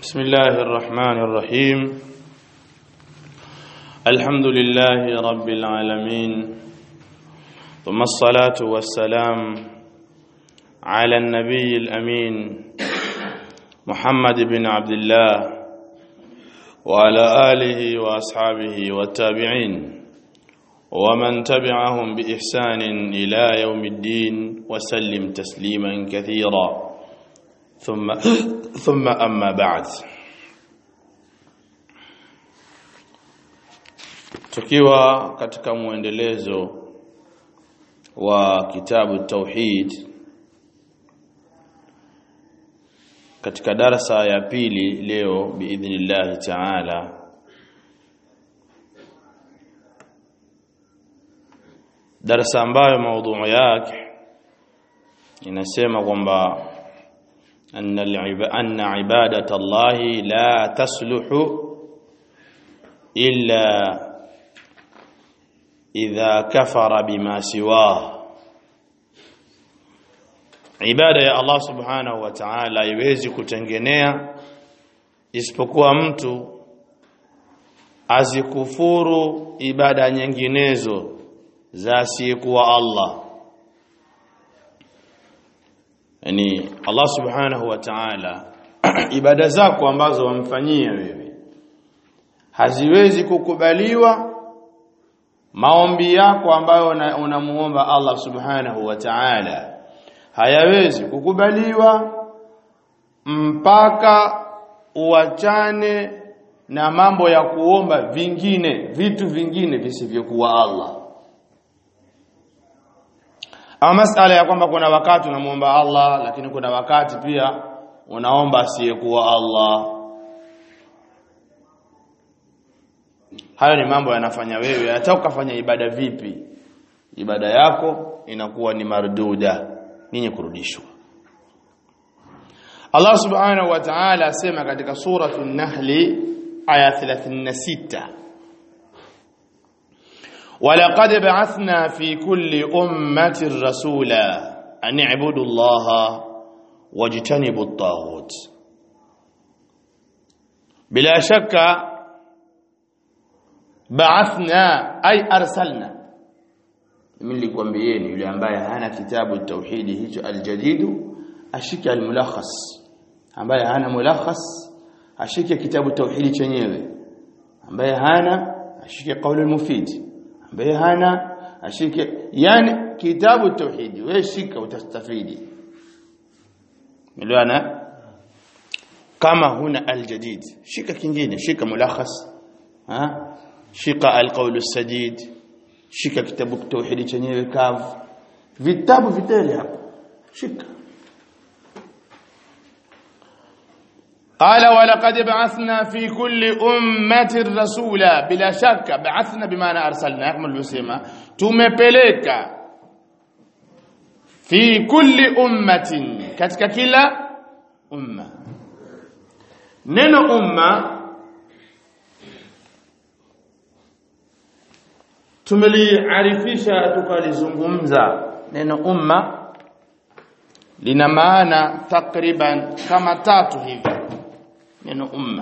بسم الله الرحمن الرحيم الحمد لله رب العالمين ثم الصلاة والسلام على النبي الأمين محمد بن عبد الله وعلى آله وأصحابه والتابعين ومن تبعهم بإحسان إلى يوم الدين وسلم تسليما كثيرا ثم ثم أما بعد tukiwa katika muendelezo wa kitabu tauhid katika darasa ya pili leo biidhnillah taala darasa ambayo maudhu yake inasema kwamba أن أن عبادة الله لا تصلح إلا إذا كفر بما سواه ibada ya Allah subhanahu wa ta'ala haiwezi kutengenea isipokuwa mtu azikufuru ibada nyinginezo za asiyekuwa Allah yani Allah subhanahu wa ta'ala ibada zako ambazo wamfanyia wewe haziwezi kukubaliwa maombi yako ambayo unamuomba una Allah subhanahu wa ta'ala hayawezi kukubaliwa mpaka uachane na mambo ya kuomba vingine vitu vingine visivyokuwa Allah ama masala ya kwamba kuna wakati unamuomba Allah lakini kuna wakati pia unaomba asiyekuwa Allah hayo ni mambo yanafanya wewe hata ukafanya ibada vipi ibada yako inakuwa ni marduda ninyi kurudishwa Allah subhanahu wa ta'ala asema katika suratu an-nahl aya 36 ولقد بعثنا في كل أمة رسولا أن اعبدوا الله واجتنبوا الطاغوت بلا شك بعثنا أي أرسلنا من likwambieni yule ambaye hana kitabu tauhidi hicho aljadidu ashike almulakhas ambaye hana mulakhas ashike kitabu tauhidi chenyewe ambaye hana ashike qaulul mufid ambaye hana ashike yani kitabu tauhidi wewe shika utastafidi miliona kama huna aljadid shika kingine shika mulakhas ha shika alqawl sadid shika kitabu tauhidi chenyewe kavu vitabu vitele hapo shika قال ولقد بعثنا في كل أمة رسولا بلا شك بعثنا بمعنى أرسلنا كما الوسيمة tumepeleka fi kulli ummatin katika kila umma neno umma tumeliarifisha tukalizungumza neno umma lina maana takriban kama tatu hivi neno umma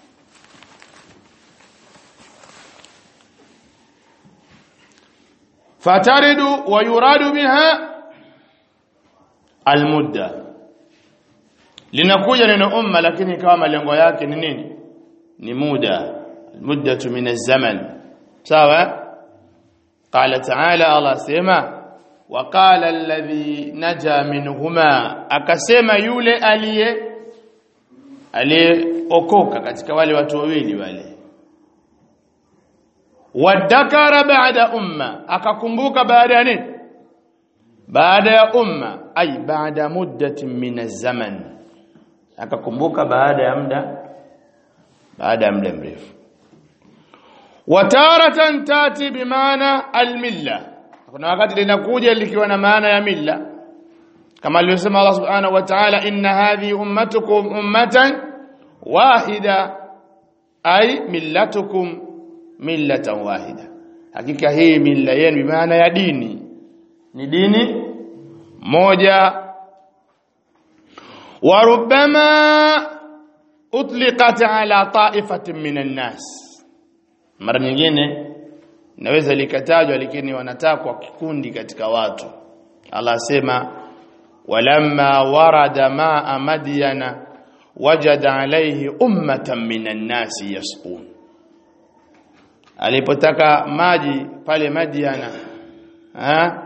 fataridu wa yuradu biha almudda linakuja neno umma lakini kama malengo yake ni nini ni muda muddatu min az-zaman sawa qala ta'ala Allah sema وقال الذي نجا منهما akasema yule aliye aliyeokoka katika wale watu wawili wale wadakara baada umma akakumbuka baada ya nini baada ya umma ay baada muddatin min zaman akakumbuka baada ya muda baada ya muda mrefu wataratan tati bimaana almilla kuna wakati linakuja likiwa na maana ya milla kama alivyosema Allah subhanahu wa ta'ala inna hadhihi ummatukum ummatan wahida ay millatukum millatan wahida hakika hii milla yenu bi maana ya dini ni dini moja warubama utliqat ala ta'ifatin minan nas mara nyingine inaweza likatajwa lakini wanatakwa kikundi katika watu Allah asema walamma warada ma'a madyana wajada alayhi ummatan minan nasi yasqun alipotaka maji pale Madiana ha?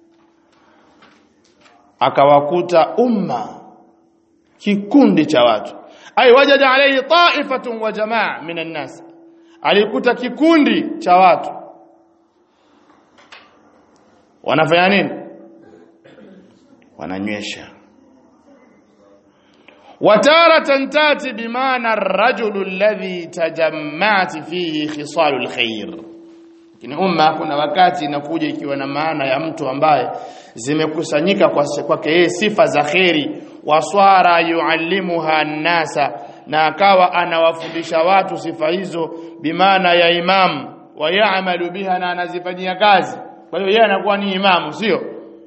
akawakuta umma kikundi cha watu ay wajada alayhi ta'ifatun wa jamaa minan nas alikuta kikundi cha watu wanafanya nini wananywesha wataratan tati bimaana ar-rajulu alladhi tajamma'at fihi khisalul khair lakini umma kuna wakati inakuja ikiwa na maana ya mtu ambaye zimekusanyika kwake yeye sifa za kheri waswara yuallimuha nasa na akawa anawafundisha watu sifa hizo bimaana ya imam wa yaamalu biha na anazifanyia kazi kwa hiyo yeye anakuwa ni imamu sio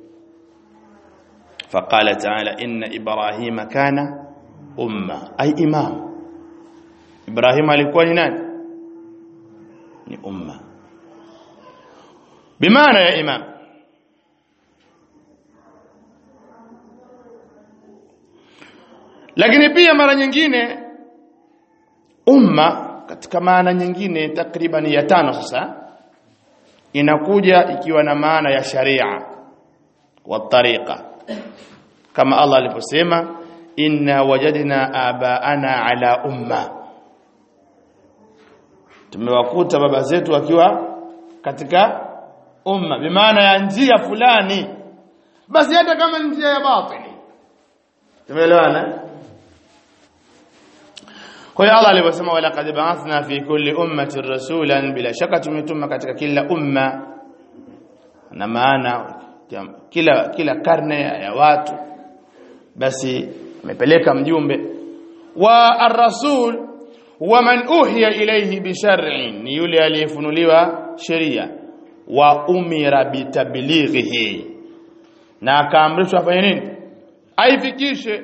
faqala ta'ala inna ibrahima kana umma ay imam ibrahim alikuwa ni nani ni umma bimaana ya imam lakini pia mara nyingine umma katika maana nyingine takriban ya tano sasa inakuja ikiwa na maana ya sharia wa tariqa kama Allah aliposema inna wajadna abaana ala umma tumewakuta baba zetu wakiwa katika umma bimaana ya njia fulani basi hata kama njia ya batili tumeelewana kwa hiyo Allah aliposema wala qad ba'athna fi kulli ummatin rasulan bila shaka tumetuma katika kila umma na maana kila kila karne ya watu basi amepeleka mjumbe wa ar-rasul huwa man uhiya ilayhi bi shar'in ni yule aliyefunuliwa sheria wa umira bitablighihi na akaamrishwa afanye nini aifikishe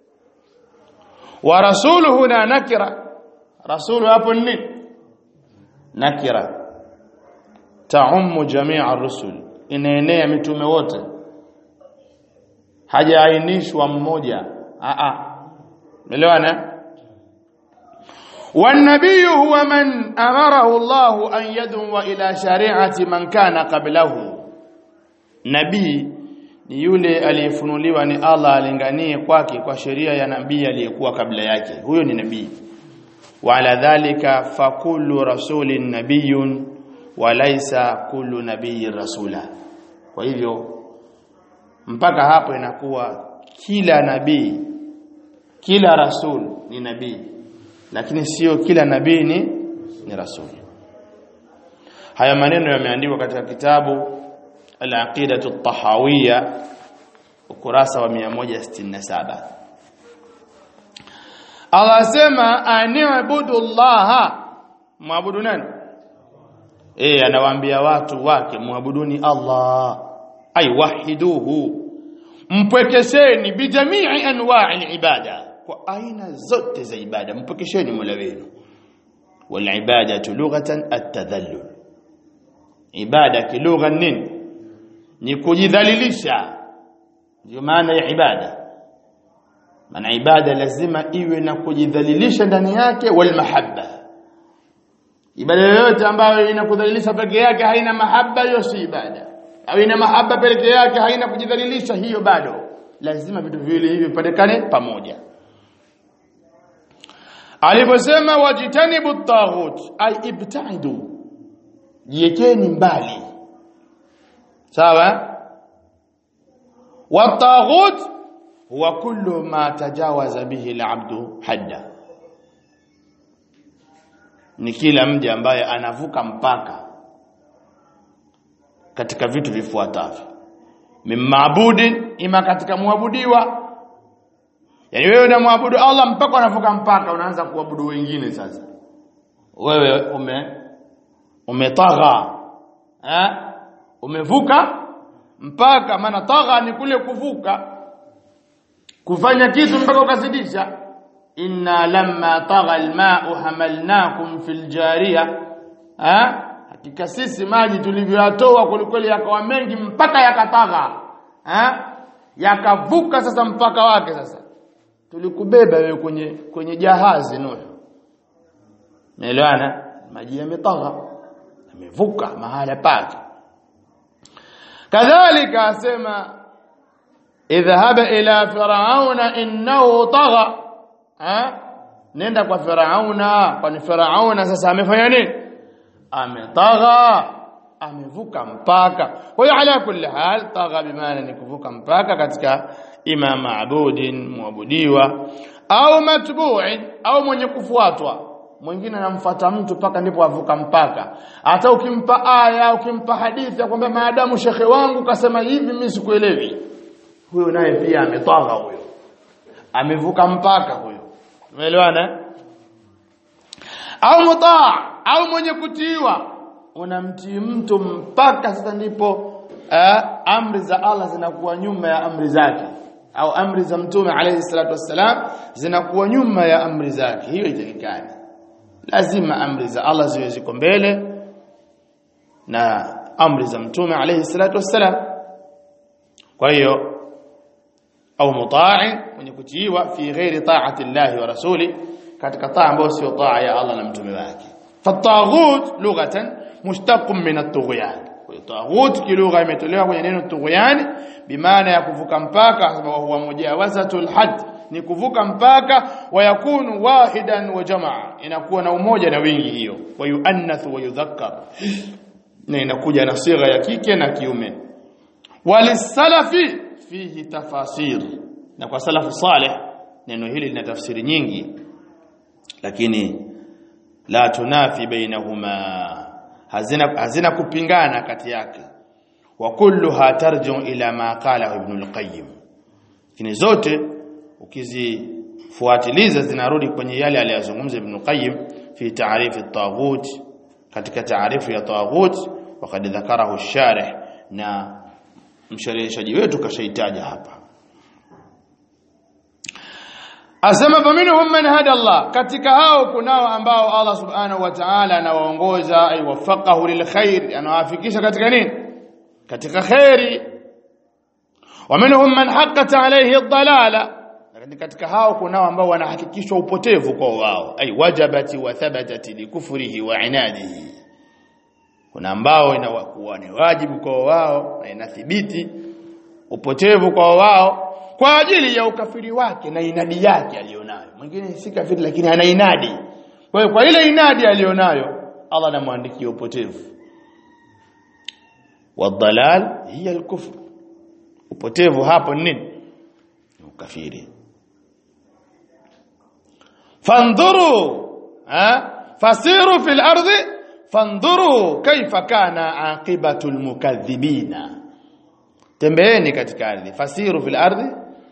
wa rasuluhu na nakira rasulu hapo ni nakira taummu jami'a ar-rusul inaenea mitume wote hajaainishwa mmoja a a umeelewana والنبي هو من أمره الله أن يدعو إلى شريعة من كان قبله نبي ni yule aliyefunuliwa ni Allah alinganie kwake kwa sheria ya nabii aliyekuwa kabla yake huyo ni nabii wa ala dhalika fa kullu rasulin nabiyyun wa laysa kullu nabiyyin rasula kwa hivyo mpaka hapo inakuwa kila nabii kila rasul ni nabii lakini sio kila nabii ni ni rasul haya maneno yameandikwa katika kitabu al-aqidatu at-tahawiyya ukurasa wa 167 Allah sema ani'budu Allah muabudu nani eh anawaambia watu wake muabuduni Allah ay wahiduhu mpwekesheni bijamii anwa'i ibada kwa aina zote za ibada mpokesheni Mola wenu wal ibadatu lughatan at-tadhallul ibada kilugha nini ni kujidhalilisha ndio maana ya ibada maana ibada lazima iwe na kujidhalilisha ndani yake wal mahabba ibada yoyote ambayo inakudhalilisha peke yake haina mahaba hiyo si ibada au ina mahaba peke yake haina kujidhalilisha hiyo bado lazima vitu viwili hivi vipatikane pamoja aliposema wajitanibu taghut ay ibtaidu jiekeni mbali sawa wataghut huwa kullu ma tajawaza bihi al-abdu hadda ni kila mja ambaye anavuka mpaka katika vitu vifuatavyo mimabudin ima katika muabudiwa yani wewe unamwabudu Allah mpaka unavuka mpaka unaanza kuabudu wengine sasa wewe ume umetagha eh umevuka mpaka maana tagha ni kule kuvuka kufanya kitu mpaka ukazidisha inna lamma tagha alma'u hamalnakum fil jariya ha hakika sisi maji tulivyoyatoa kulikweli yakawa mengi mpaka yakatagha ha yakavuka sasa mpaka wake sasa tulikubeba wewe kwenye kwenye jahazi Nuh Umeelewana maji yametagha yamevuka mahala pake kadhalika asema idhhaba ila firauna innahu tagha ha nenda kwa firauna kwani firauna sasa amefanya nini ametagha amevuka mpaka kwa hiyo ala kulli hal tagha bimaana ni kuvuka mpaka katika ima maabudin muabudiwa au matbu'in au mwenye kufuatwa mwingine anamfuata mtu mpaka ndipo avuka mpaka hata ukimpa aya ukimpa hadithi akwambia maadamu shekhe wangu kasema hivi mimi sikuelewi huyo naye pia ametagha huyo amevuka mpaka huyo umeelewana au mutaa au mwenye kutiiwa unamtii mtu mpaka sasa ndipo eh, amri za Allah zinakuwa nyuma ya amri zake au amri za mtume alayhi salatu wassalam zinakuwa nyuma ya amri zake hiyo itakikani lazima amri za Allah ziwe ziko mbele na amri za mtume alayhi salatu wassalam kwa hiyo au mutai mwenye kutiiwa fi ghairi ta'ati Allah wa rasuli katika taa ambayo sio taa ya Allah na mtume wake fataghut lughatan mushtaqun min at-tughyan taghut kilugha imetolewa kwenye neno tughyan bimaana ya kuvuka mpaka sababu huwa mujawazatul had ni kuvuka mpaka wayakunu wahidan wa jamaa inakuwa na umoja na wingi hiyo wayuannathu wa yudhakkar na inakuja na sigha ya kike na kiume walisalafi fihi tafasir na kwa salafu saleh neno hili lina tafsiri nyingi lakini la tunafi bainahuma hazina hazina kupingana kati yake wa kulluha tarju ila ma qala ibn al-qayyim lakini zote ukizifuatiliza zinarudi kwenye yale aliyozungumza ibn al-qayyim fi ta'rif at-taghut katika taarifu ya taghut wakad dhakarahu ash-sharih na msharhishaji wetu kashaitaja hapa Asema faminhum man hada Allah katika hao kunao ambao Allah subhanahu wa ta'ala anawaongoza ay wafaqahu lilkhair anawafikisha katika nini katika khairi waminhum man haqqat alayhi ad-dalala lakini katika hao kunao ambao wanahakikishwa upotevu kwa wao ay wajabati wa thabatati likufrihi wa inadihi kuna ambao inakuwa ni wajibu kwa wao na inathibiti upotevu kwa wao kwa ajili ya ukafiri wake na inadi yake alionayo mwingine si kafiri lakini ana inadi kwa hiyo kwa ile inadi alionayo Allah anamwandikia upotevu wadhalal hiya alkufr upotevu hapo ni nini ukafiri fandhuru ha fasiru fil ardi fandhuru kaifa kana aqibatu almukaththibina tembeeni katika ardhi fasiru fil ardi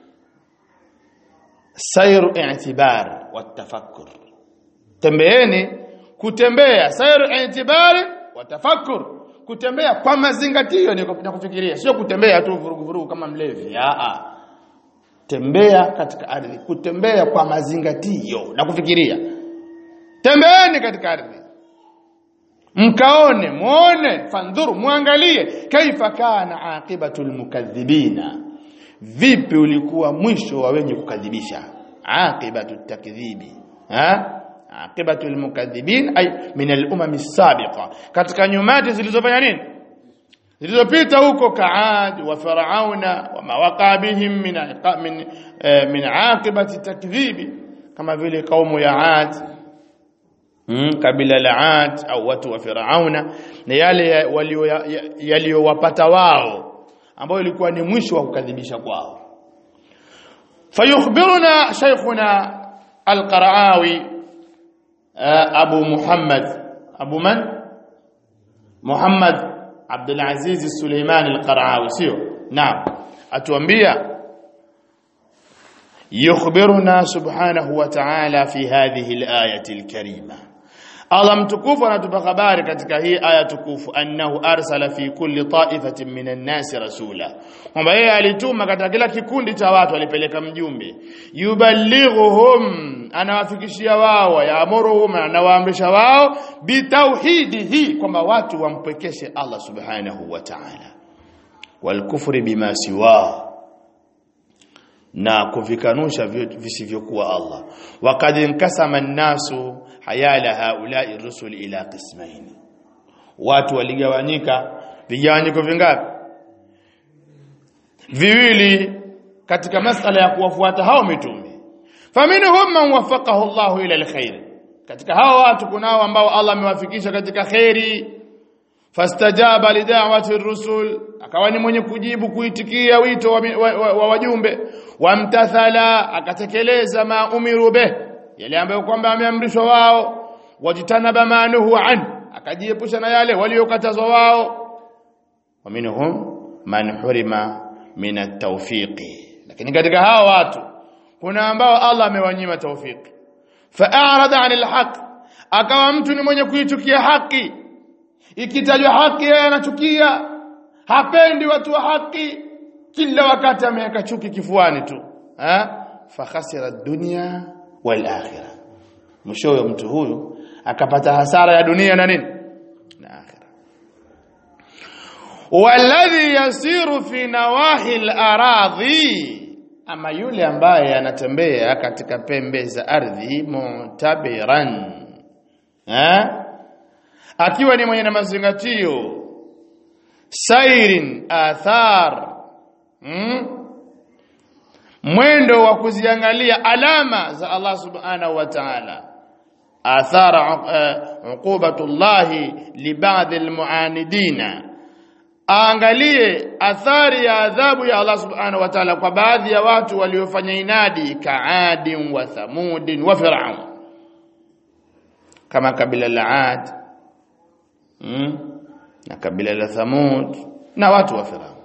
sayru i'tibar watafakkur tembeeni kutembea sayru i'tibar watafakkur kutembea kwa mazingatio ni na kufikiria sio kutembea tu vurugu vurugu kama mlevi a tembea katika ardhi kutembea kwa mazingatio na kufikiria tembeeni katika ardhi mkaone muone fandhuru muangalie kaifa kana aqibatul mukaththibina vipi ulikuwa mwisho wa wenye kukadhibisha aqibatut takdhibi ha aqibatul mukaththibin ay min al-umam as-sabiqa katika nyumati zilizofanya nini zilizopita huko kaad wa farauna wa mawaqabihim min min min aqibati takdhibi kama vile kaumu ya ad mm, kabila la Ad au watu wa Firauna na yale yaliyowapata wao ambao ilikuwa ni mwisho wa kukadhibisha kwao fayukhbiruna shaykhuna al-Qaraawi Abu Muhammad Abu man Muhammad Abdul Aziz Suleiman al-Qaraawi sio naam atuambia yukhbiruna subhanahu wa ta'ala fi hadhihi al-ayati al-karima Allah mtukufu anatupa habari katika hii aya tukufu annahu arsala fi kulli ta'ifatin minan nasi rasula kwamba yeye alituma katika kila kikundi cha watu alipeleka mjumbe yuballighuhum anawafikishia wao yaamuruhum anawaamrisha wao bitauhidihi kwamba watu wampwekeshe Allah subhanahu wa ta'ala walkufri bima siwa na kuvikanusha visivyokuwa Allah waqad inkasama an-nasu hayala haula'i rusul ila qismaini watu waligawanyika vigawanyiko vingapi viwili katika masala ya kuwafuata hao mitume faminhum man wafaqahu Allahu ila alkhair katika hao watu kunao ambao Allah amewafikisha katika khairi fastajaba lidawati rusul akawa ni mwenye kujibu kuitikia wito wa, wa, wa, wa wajumbe wamtathala akatekeleza ma umiru bih yale ambayo kwamba ameamrishwa wao wajitanaba manuhu an akajiepusha na yale waliokatazwa wao waminhum man hurima min at-tawfiqi lakini katika hao watu kuna ambao Allah amewanyima tawfiki fa'arada 'anil haqq akawa mtu ni mwenye kuichukia haki ikitajwa haki yeye anachukia hapendi watu wa haki kila wakati ameweka chuki kifuani tu ha fa khasira dunya wal akhirah mwishowe mtu huyu akapata hasara ya dunia na nini na akhirah walladhi yasiru fi nawahi al-aradhi ama yule ambaye anatembea katika pembe za ardhi mutabiran ha akiwa ni mwenye na mazingatio sairin athar hmm? mwendo wa kuziangalia alama za Allah subhanahu wa ta'ala athara uqubatullahi li ba'd almu'anidina aangalie athari ya adhabu ya Allah subhanahu wa ta'ala kwa baadhi ya watu waliofanya inadi kaadin wa thamudin wa fir'aun kama kabila la Ad mm? na kabila la Thamud na watu wa Firaun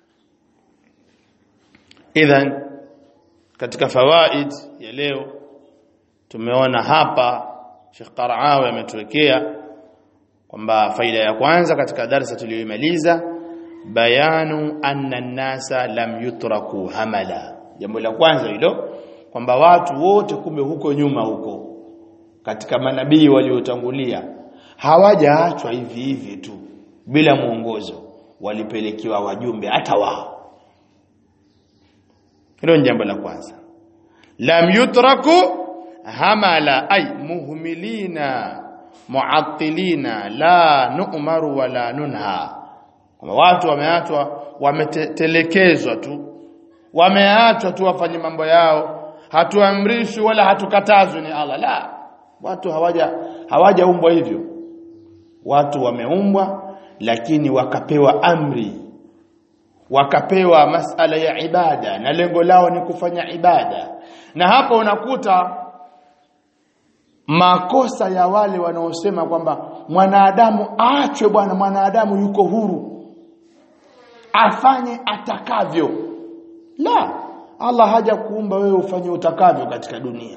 idhan katika fawaid ya leo tumeona hapa Sheikh Qaraawi ametuwekea kwamba faida ya kwanza katika darasa tuliyoimaliza bayanu anna nasa lam yutraku hamala jambo la kwanza hilo kwamba watu wote kumbe huko nyuma huko katika manabii waliotangulia hawajaachwa hivi hivi tu bila mwongozo walipelekewa wajumbe hata wao hilo ni jambo la kwanza lam yutraku hamala ay muhmilina muattilina la nu'maru wala nunha kwamba watu wameachwa wametelekezwa tu wameachwa tu wafanye mambo yao hatuamrishwi wala hatukatazwi ni Allah la watu hawaja hawajaumbwa hivyo watu wameumbwa lakini wakapewa amri wakapewa masala ya ibada na lengo lao ni kufanya ibada na hapa unakuta makosa ya wale wanaosema kwamba mwanadamu aachwe bwana mwanadamu yuko huru afanye atakavyo la Allah haja kuumba wewe ufanye utakavyo katika dunia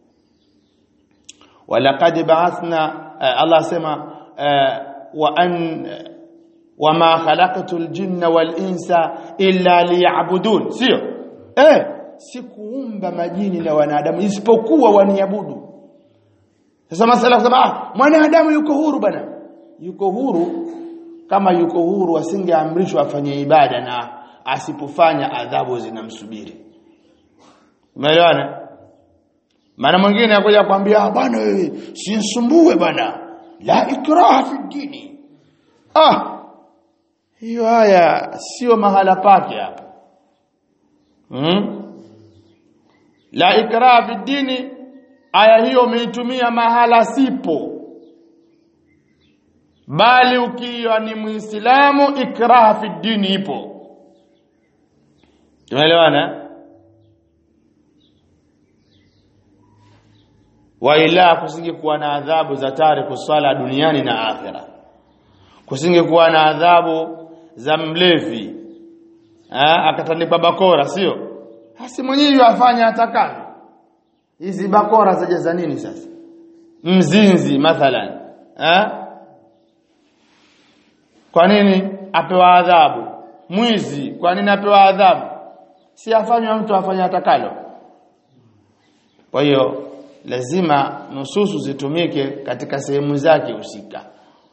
walaqad ba'athna Allah asema wa an wama khalaqtul jinna wal insa illa liya'budun sio eh sikuumba majini na wanadamu isipokuwa waniabudu sasa masala kusema ah mwanadamu yuko huru bana yuko huru kama yuko huru asingeamrishwa afanye ibada na asipofanya adhabu zinamsubiri umeelewana maana mwingine akuja kwambia bwana wewe sinsumbue bwana la ikraha fi dini ah hiyo haya sio mahala pake hapa hmm? la ikraha fi dini aya hiyo umeitumia mahala sipo bali ukiwa ni muislamu ikraha fi dini ipo tumeelewana wa ila kusingekuwa na adhabu za tariku swala duniani na akhira kusingekuwa na adhabu za mlevi ah akatandikwa bakora sio hasi mwenyewe afanya atakavyo hizi bakora zajaza nini sasa mzinzi mathalan eh kwa nini apewa adhabu mwizi kwa nini apewa adhabu si afanywe mtu afanye atakalo kwa hiyo lazima nususu zitumike katika sehemu zake husika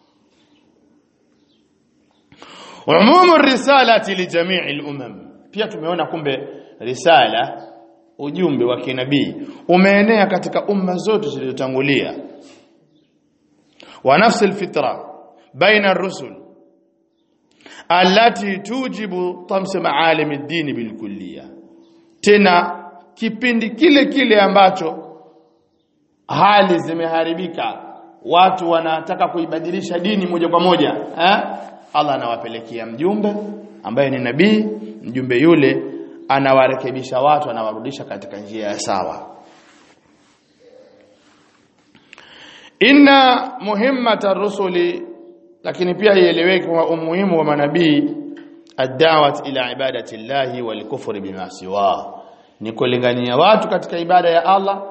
umumu risalati li jamii al-umam pia tumeona kumbe risala ujumbe wa kinabii umeenea katika umma zote zilizotangulia wa nafsi alfitra baina ar-rusul allati tujibu tams maalim ad-din bilkulliya tena kipindi kile kile ambacho hali zimeharibika watu wanataka kuibadilisha dini moja kwa moja eh? Allah anawapelekea mjumbe ambaye ni nabii mjumbe yule anawarekebisha watu anawarudisha katika njia ya sawa inna muhimmata rusuli lakini pia ieleweke kwa umuhimu wa manabii ad-da'wat ila ibadati llahi wal kufri bima siwa ni kulingania watu katika ibada ya Allah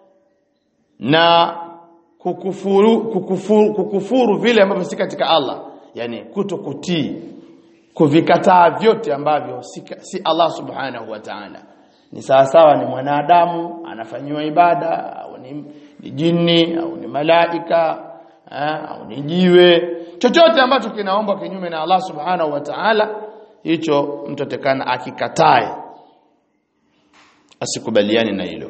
na kukufuru kukufuru, kukufuru vile ambavyo si katika Allah yani kutokutii kuvikataa vyote ambavyo si, si Allah subhanahu wa ta'ala ni sawa sawa ni mwanadamu anafanyiwa ibada au ni, ni jini au ni malaika eh, au ni jiwe chochote ambacho kinaomba kinyume na Allah subhanahu wa ta'ala hicho mtu atakana akikatae asikubaliane na hilo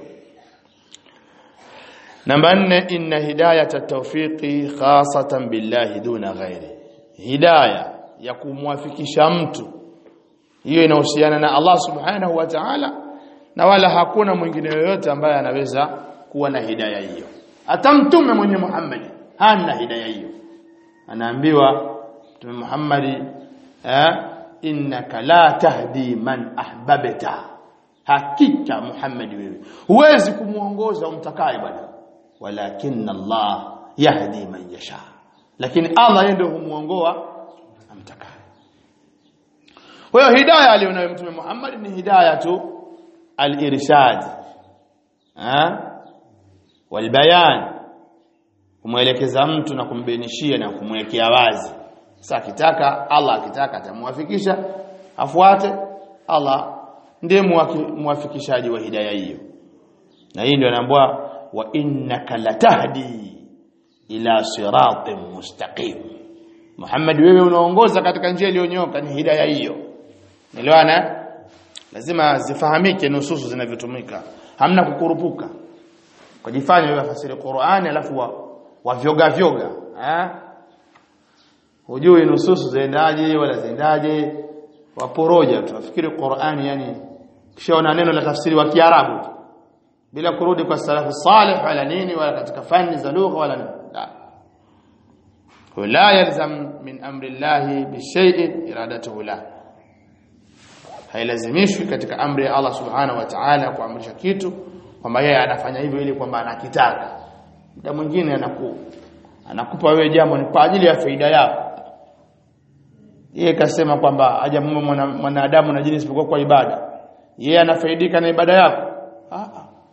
namba 4 inna hidayata tawfiqi khasatan billahi duna ghairi hidayah ya kumwafikisha mtu hiyo inahusiana na Allah subhanahu wa ta'ala na wala hakuna mwingine yoyote ambaye anaweza kuwa na hidayah hiyo hata mtume mwenye Muhammad hana hidayah hiyo anaambiwa mtume Muhammad eh innaka la tahdi man ahbabta hakika Muhammad wewe huwezi kumuongoza umtakaye bwana walakin Allah yahdi man yasha lakini Allah yeye ndio humuongoa amtakaye kwa hiyo hidayah alionayo mtume Muhammad ni hidayah tu al-irshad eh walbayan kumwelekeza mtu na kumbainishia na kumwekea wazi sasa akitaka Allah akitaka atamwafikisha afuate Allah ndiye muwafikishaji wa hidayah hiyo na hii ndio anaambiwa wa innaka latahdi ila siratin mustaqim Muhammad wewe unaongoza katika njia iliyonyoka ni hidayah hiyo Nielewana lazima zifahamike nususu zinavyotumika hamna kukurupuka kujifanya wewe fasiri Qur'ani alafu wa, wa vyoga vyoga eh hujui nususu zaendaje wala zaendaje waporoja tu nafikiri Qur'ani yani kishaona neno la tafsiri wa Kiarabu bila kurudi kwa salafu salih wala nini wala katika fani za lugha wala nini la ولا يلزم من امر الله بشيء ارادته له hailazimishwi katika amri ya Allah subhanahu wa ta'ala kuamrisha kitu kwamba yeye anafanya hivyo ili kwamba anakitaka muda mwingine anaku anakupa wewe jambo ni kwa ajili ya faida yako yeye kasema kwamba hajamuumba mwanadamu na jini isipokuwa kwa ibada yeye anafaidika na ibada yako ah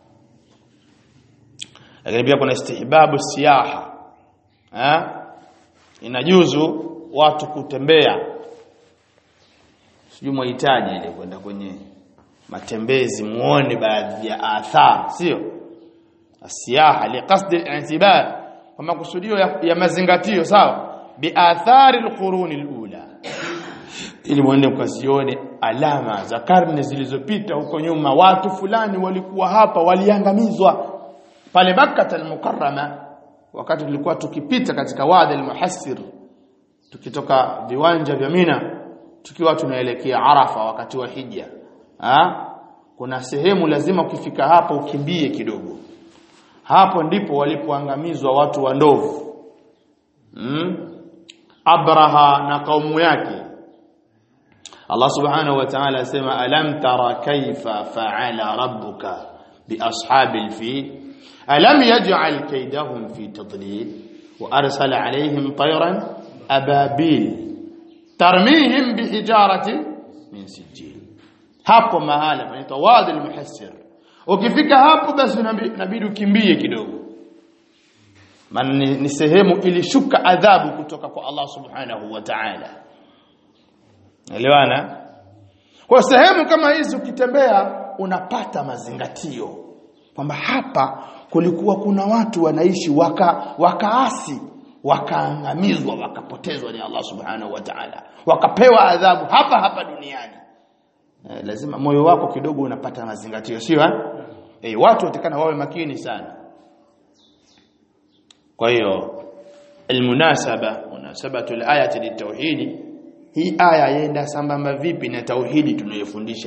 lakini pia kuna istihbabu siyaha eh inajuzu watu kutembea sijui mhitaji ile kwenda kwenye matembezi muone baadhi ya athar sio asiyaha liqasdi al-i'tibar kwa makusudio ya, ya mazingatio sawa bi athari al-quruni al-ula ili muende mkazione alama za karne zilizopita huko nyuma watu fulani walikuwa hapa waliangamizwa pale Makkah al-Mukarrama wakati tulikuwa tukipita katika wadi al-Muhassir tukitoka viwanja vya Mina tukiwa tunaelekea Arafa wakati wa hija ha? kuna sehemu lazima ukifika hapo ukimbie kidogo hapo ndipo walipoangamizwa watu wa ndovu hmm? Abraha na kaumu yake Allah subhanahu wa ta'ala asema alam tara kaifa fa'ala rabbuka bi ashabil fil alam yaj'al kaydahum fi tadlil wa arsala alayhim tayran ababil tarmihim bihijaratin min sijil hapo mahala panaitwa wadi al-muhassir ukifika hapo basi inabidi ukimbie kidogo maana ni, ni sehemu ilishuka adhabu kutoka kwa Allah subhanahu wa ta'ala elewana kwa sehemu kama hizi ukitembea unapata mazingatio kwamba hapa kulikuwa kuna watu wanaishi waka wakaasi wakaangamizwa wakapotezwa ni Allah subhanahu wa ta'ala wakapewa adhabu hapa hapa duniani eh, lazima moyo wako kidogo unapata mazingatio sio eh? eh watu watakana wawe makini sana kwa hiyo almunasaba munasabatu alayati litauhidi hii aya yenda sambamba vipi na tauhidi tunayofundisha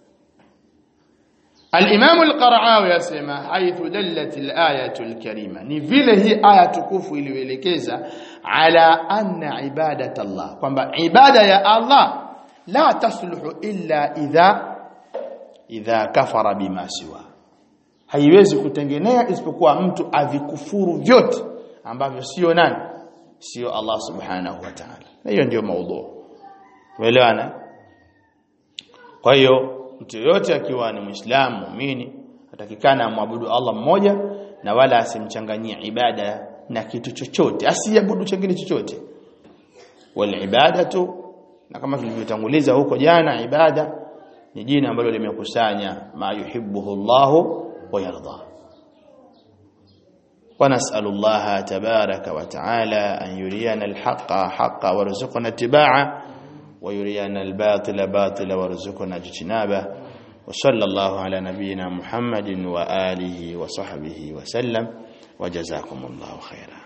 الإمام القرعاوي يسمى حيث دلت الآية الكريمة ni vile hii aya tukufu iliyoelekeza ala anna ibadat Allah kwamba ibada ya Allah la tasluhu illa idha idha kafara bima siwa haiwezi kutengenea isipokuwa mtu avikufuru vyote ambavyo sio nani sio Allah subhanahu wa ta'ala na hiyo ndio maudhu umeelewana kwa hiyo mtu yote akiwa ni muislamu muumini atakikana amwabudu Allah mmoja na wala asimchanganyie ibada na kitu chochote asiabudu chengine chochote wal ibadatu na kama tulivyotanguliza huko jana ibada ni jina ambalo limekusanya ma yuhibbuhu Allahu wa yarda ونسأل الله تبارك وتعالى أن يرينا الحق حقا وارزقنا اتباعه ويرينا الباطل باطلا وارزقنا اجتنابه وصلى الله على نبينا محمد وآله وصحبه وسلم وجزاكم الله خيرا